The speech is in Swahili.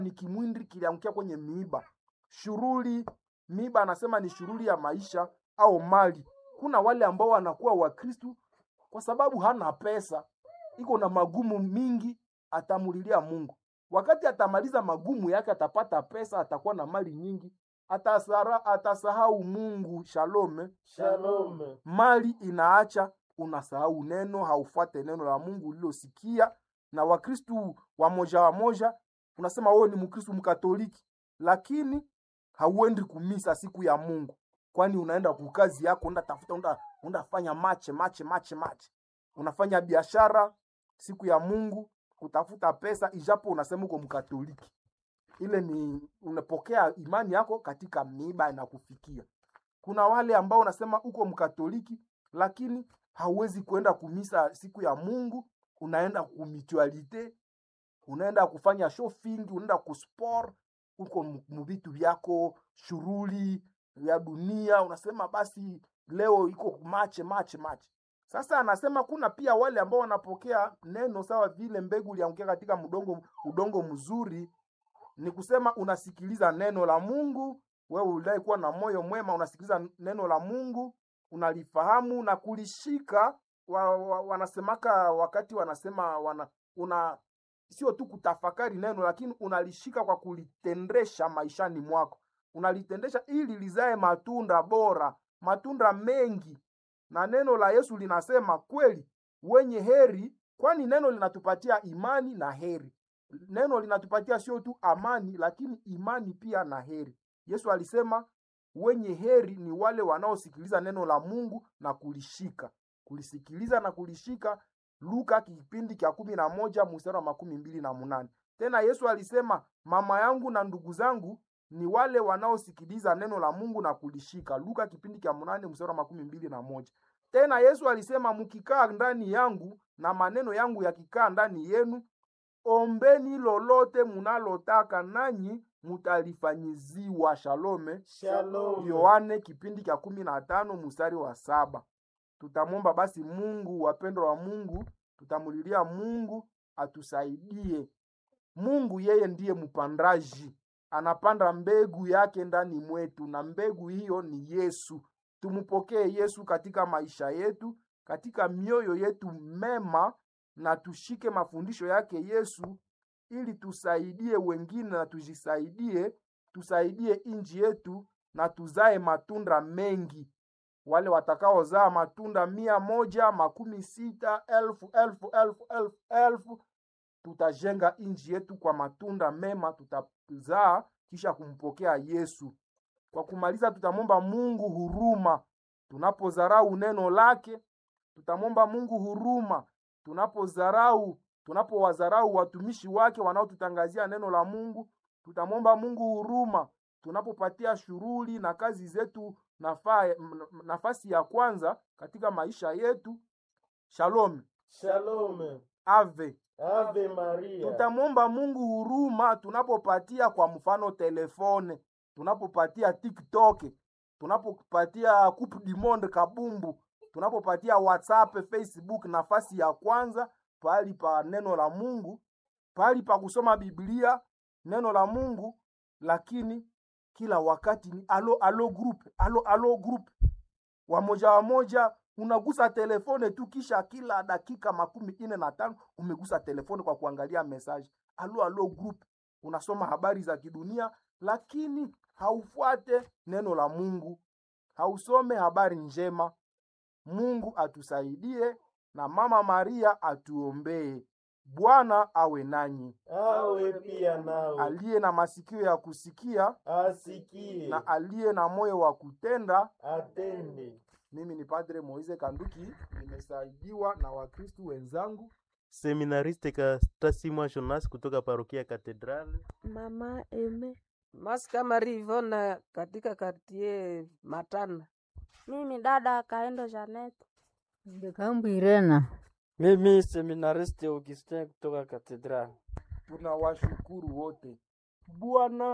ni kimwindi kiliangukia kwenye miiba. Shughuli miiba anasema ni shughuli ya maisha au mali. Kuna wale ambao wanakuwa Wakristu kwa sababu hana pesa, iko na magumu mingi, atamulilia Mungu. Wakati atamaliza magumu yake, atapata pesa, atakuwa na mali nyingi, atasara, atasahau Mungu. Shalome. Shalom. Mali inaacha unasahau neno, haufuate neno la Mungu ulilosikia. Na Wakristu wamoja wamoja, unasema wewe ni Mkristu Mkatoliki, lakini hauendi kumisa siku ya Mungu, kwani unaenda kukazi yako, unda tafuta, unda, unda fanya mache mache mache mache, unafanya biashara siku ya Mungu kutafuta pesa, ijapo unasema uko Mkatoliki. Ile ni unapokea imani yako katika miiba inakufikia. Kuna wale ambao unasema uko Mkatoliki, lakini hauwezi kuenda kumisa siku ya Mungu, unaenda kumitualite, unaenda kufanya shopping, unaenda kusport uko muvitu vyako, shughuli ya dunia, unasema basi leo iko mache mache mache. Sasa anasema kuna pia wale ambao wanapokea neno sawa vile mbegu iliangukia katika mdongo, udongo mzuri. Ni kusema unasikiliza neno la Mungu, wewe ulai kuwa na moyo mwema, unasikiliza neno la Mungu, unalifahamu na kulishika. Wa, wa, wanasemaka wakati wanasema wana, una sio tu kutafakari neno, lakini unalishika kwa kulitendesha maishani mwako, unalitendesha ili lizae matunda bora, matunda mengi. Na neno la Yesu linasema kweli, wenye heri, kwani neno linatupatia imani na heri. Neno linatupatia sio tu amani, lakini imani pia na heri. Yesu alisema wenye heri ni wale wanaosikiliza neno la Mungu na kulishika, kulisikiliza na kulishika. Luka kipindi cha kumi na moja mstari wa makumi mbili na munane. Tena Yesu alisema mama yangu na ndugu zangu ni wale wanaosikiliza neno la Mungu na kulishika. Luka kipindi cha munane mstari wa makumi mbili na moja. Tena Yesu alisema mkikaa ndani yangu na maneno yangu yakikaa ndani yenu, ombeni lolote munalotaka nanyi mutalifanyiziwa. Shalome. Shalom. Yohane kipindi cha kumi na tano mstari wa saba. Tutamwomba basi Mungu, wapendwa wa Mungu, tutamulilia Mungu atusaidie. Mungu yeye ndiye mpandaji, anapanda mbegu yake ndani mwetu, na mbegu hiyo ni Yesu. Tumpokee Yesu katika maisha yetu, katika mioyo yetu mema, na tushike mafundisho yake Yesu, ili tusaidie wengine na tujisaidie, tusaidie inji yetu na tuzae matunda mengi wale watakaozaa matunda mia moja makumi sita elfu elfu elfu elfu elfu tutajenga nchi yetu kwa matunda mema tutazaa kisha kumpokea Yesu. Kwa kumaliza, tutamwomba Mungu huruma tunapozarau neno lake. Tutamwomba Mungu huruma tunapozarau, tunapowadharau watumishi wake wanaotutangazia neno la Mungu. Tutamwomba Mungu huruma tunapopatia shughuli na kazi zetu nafa, nafasi ya kwanza katika maisha yetu. Shalom, Shalom. ave. Ave Maria. Tutamwomba Mungu huruma tunapopatia kwa mfano telefone, tunapopatia TikTok, tunapopatia Coupe du Monde kabumbu, tunapopatia WhatsApp, Facebook nafasi ya kwanza pahali pa neno la Mungu, pahali pa kusoma Biblia, neno la Mungu, lakini kila wakati ni alo alo group, alo alo group, wamoja wamoja unagusa telefone tu, kisha kila dakika makumi ine na tano umegusa telefone kwa kuangalia message. Alo alo group, unasoma habari za kidunia, lakini haufuate neno la Mungu, hausome habari njema. Mungu atusaidie na Mama Maria atuombee. Bwana awe nanyi, Awe pia nawe. aliye na masikio ya kusikia Asikie. na aliye na moyo wa kutenda. Atende. Mimi ni Padre Moise Kanduki, nimesaidiwa na Wakristu wenzangu. Seminariste Kastasimwa Jonas kutoka parokia Katedrali. Mama Eme. Maska Marie Ivona katika kartie Matana. Mimi dada Kaendo Janet. Ndikambwirena Mimi seminaristi Augustin kutoka Katedrali. Tunawashukuru wote. Bwana